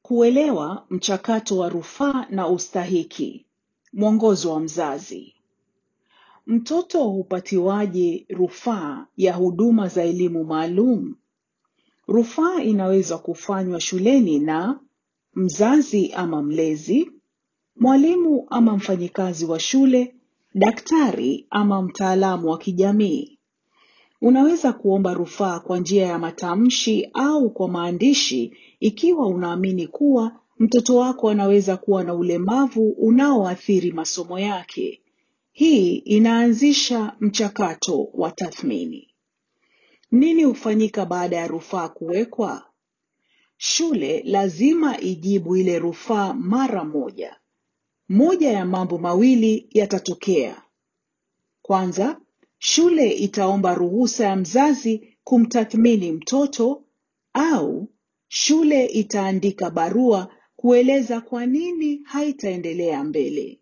Kuelewa mchakato wa rufaa na ustahiki. Mwongozo wa mzazi. Mtoto hupatiwaje rufaa ya huduma za elimu maalum? Rufaa inaweza kufanywa shuleni na mzazi ama mlezi, mwalimu ama mfanyikazi wa shule, daktari ama mtaalamu wa kijamii. Unaweza kuomba rufaa kwa njia ya matamshi au kwa maandishi ikiwa unaamini kuwa mtoto wako anaweza kuwa na ulemavu unaoathiri masomo yake. Hii inaanzisha mchakato wa tathmini. Nini hufanyika baada ya rufaa kuwekwa? Shule lazima ijibu ile rufaa mara moja. Moja ya mambo mawili yatatokea. Kwanza, shule itaomba ruhusa ya mzazi kumtathmini mtoto au shule itaandika barua kueleza kwa nini haitaendelea mbele.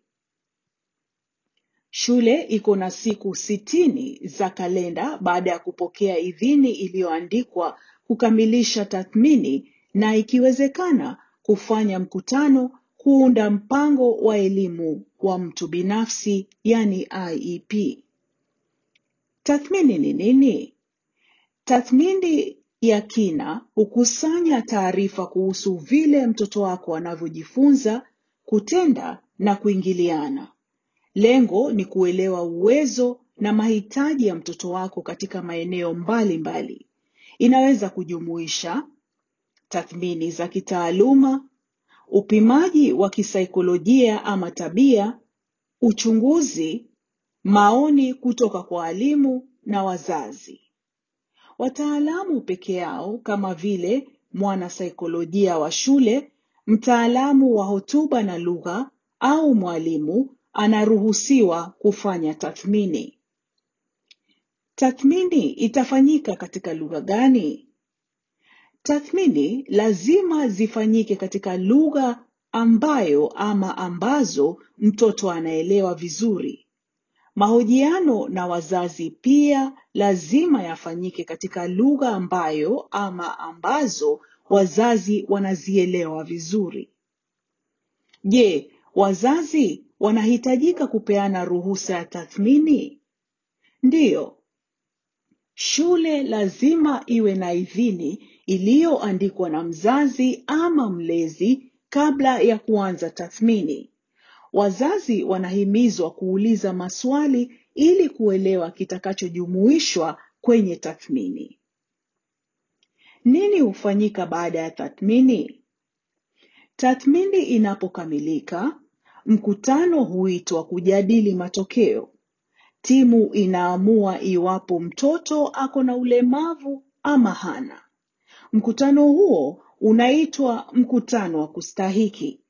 Shule iko na siku sitini za kalenda baada ya kupokea idhini iliyoandikwa kukamilisha tathmini na ikiwezekana kufanya mkutano kuunda mpango wa elimu wa mtu binafsi yani IEP. Tathmini ni nini? Tathmini ya kina hukusanya taarifa kuhusu vile mtoto wako anavyojifunza, kutenda na kuingiliana. Lengo ni kuelewa uwezo na mahitaji ya mtoto wako katika maeneo mbalimbali mbali. Inaweza kujumuisha tathmini za kitaaluma, upimaji wa kisaikolojia ama tabia, uchunguzi, maoni kutoka kwa walimu na wazazi. Wataalamu peke yao kama vile mwanasaikolojia wa shule, mtaalamu wa hotuba na lugha au mwalimu anaruhusiwa kufanya tathmini. Tathmini itafanyika katika lugha gani? Tathmini lazima zifanyike katika lugha ambayo ama ambazo mtoto anaelewa vizuri. Mahojiano na wazazi pia lazima yafanyike katika lugha ambayo ama ambazo wazazi wanazielewa vizuri. Je, wazazi wanahitajika kupeana ruhusa ya tathmini? Ndiyo. Shule lazima iwe na idhini iliyoandikwa na mzazi ama mlezi kabla ya kuanza tathmini. Wazazi wanahimizwa kuuliza maswali ili kuelewa kitakachojumuishwa kwenye tathmini. Nini hufanyika baada ya tathmini? Tathmini inapokamilika, mkutano huitwa kujadili matokeo. Timu inaamua iwapo mtoto ako na ulemavu ama hana. Mkutano huo unaitwa mkutano wa kustahiki.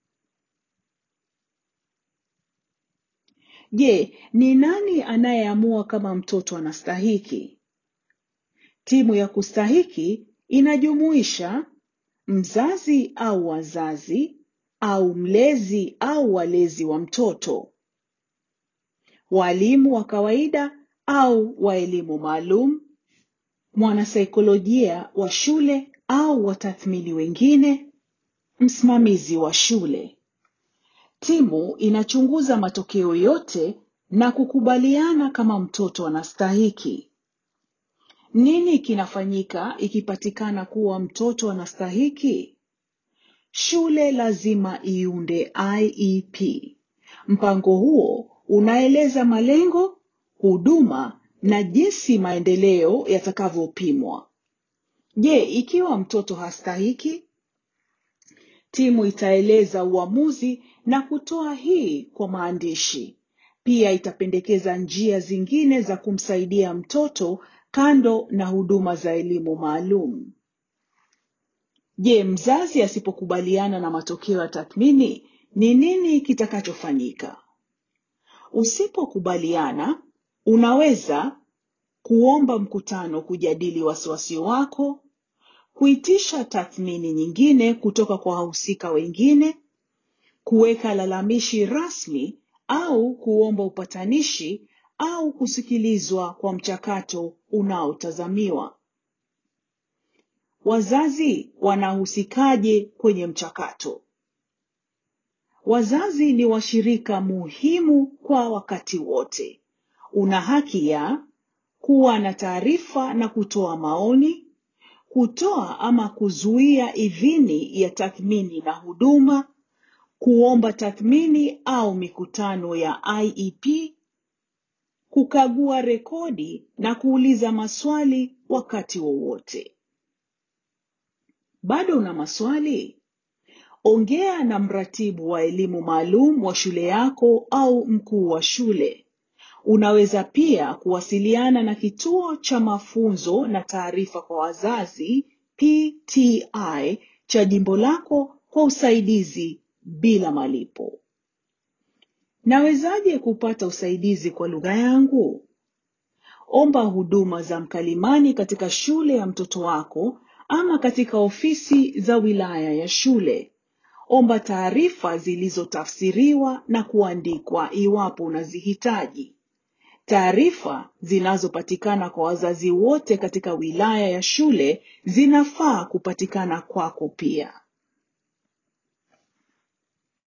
Je, ni nani anayeamua kama mtoto anastahiki? Timu ya kustahiki inajumuisha mzazi au wazazi au mlezi au walezi wa mtoto, walimu wa kawaida au wa elimu maalum, mwanasaikolojia wa shule au watathmini wengine, msimamizi wa shule. Timu inachunguza matokeo yote na kukubaliana kama mtoto anastahiki. Nini kinafanyika ikipatikana kuwa mtoto anastahiki? Shule lazima iunde IEP. Mpango huo unaeleza malengo, huduma na jinsi maendeleo yatakavyopimwa. Je, ikiwa mtoto hastahiki? Timu itaeleza uamuzi na kutoa hii kwa maandishi. Pia itapendekeza njia zingine za kumsaidia mtoto kando na huduma za elimu maalum. Je, mzazi asipokubaliana na matokeo ya tathmini, ni nini kitakachofanyika? Usipokubaliana, unaweza kuomba mkutano kujadili wasiwasi wako, kuitisha tathmini nyingine kutoka kwa wahusika wengine, kuweka lalamishi rasmi au kuomba upatanishi au kusikilizwa kwa mchakato unaotazamiwa. Wazazi wanahusikaje kwenye mchakato? Wazazi ni washirika muhimu kwa wakati wote. Una haki ya kuwa na taarifa na kutoa maoni, kutoa ama kuzuia idhini ya tathmini na huduma, kuomba tathmini au mikutano ya IEP, kukagua rekodi na kuuliza maswali wakati wowote. Bado una maswali? Ongea na mratibu wa elimu maalum wa shule yako au mkuu wa shule. Unaweza pia kuwasiliana na kituo cha mafunzo na taarifa kwa wazazi PTI cha jimbo lako kwa usaidizi bila malipo. Nawezaje kupata usaidizi kwa lugha yangu? Omba huduma za mkalimani katika shule ya mtoto wako ama katika ofisi za wilaya ya shule. Omba taarifa zilizotafsiriwa na kuandikwa iwapo unazihitaji. Taarifa zinazopatikana kwa wazazi wote katika wilaya ya shule zinafaa kupatikana kwako pia.